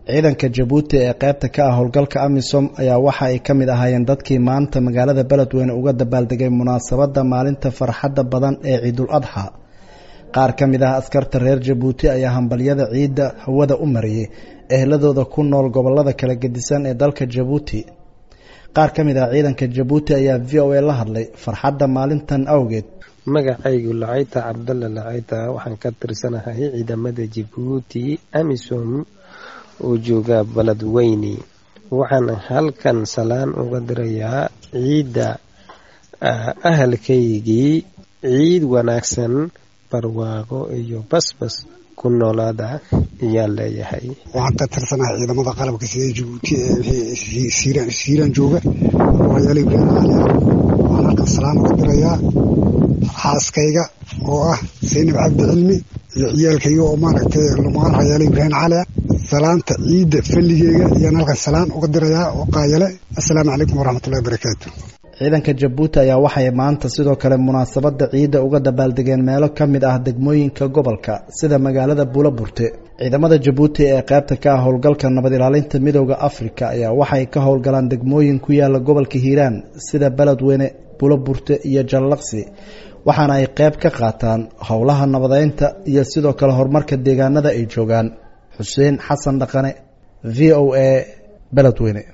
ciidanka jabuuti ee qaybta ka ah howlgalka amisom ayaa waxa ay ka mid ahaayeen dadkii maanta magaalada beledweyne uga dabaaldegay munaasabadda maalinta farxadda badan ee ciidul adxa qaar ka mid ah askarta reer jabuuti ayaa hambalyada ciidda hawada u mariyey ehladooda ku nool gobolada kala gedisan ee dalka jabuuti qaar ka mid ah ciidanka jabuuti ayaa v o a la hadlay farxadda maalintan awgeed magacaygu lacayta cabdalla lacayta waxaan ka tirsanahay ciidamada jabuuti amisom oo jooga beledweyne waxaan halkan salaan uga dirayaa ciidda ahalkaygii ciid wanaagsan barwaaqo iyo basbas ku noolaada ayaan leeyahay waxaan ka tirsanahay ciidamada qalabka sida jabuuti ee siiraan jooga waryaal ibraahim cali waxaan halkan salaan uga dirayaa xaaskayga oo ah saynab cabdi cilmi iyo ciyaalkayga oo maaragtay lumaan rayaal ibraahim cali salaanta ciidda falligeega ayaan halkan salaan uga dirayaa oo qaayale assalaamu calaykum waraxmatullahi barakaatu ciidanka jabuuti ayaa waxay maanta sidoo kale munaasabadda ciidda uga dabaaldegeen meelo ka mid ah degmooyinka gobolka sida magaalada buulaburte ciidamada jabuuti ee qaybta ka ah howlgalka nabad ilaalinta midooda afrika ayaa waxay ka howlgalaan degmooyin ku yaala gobolka hiiraan sida beledweyne buulaburte iyo jallaqsi waxaana ay qayb ka qaataan howlaha nabadeynta iyo sidoo kale horumarka deegaanada ay joogaan xuseen xasan dhaqane v o a beledweyne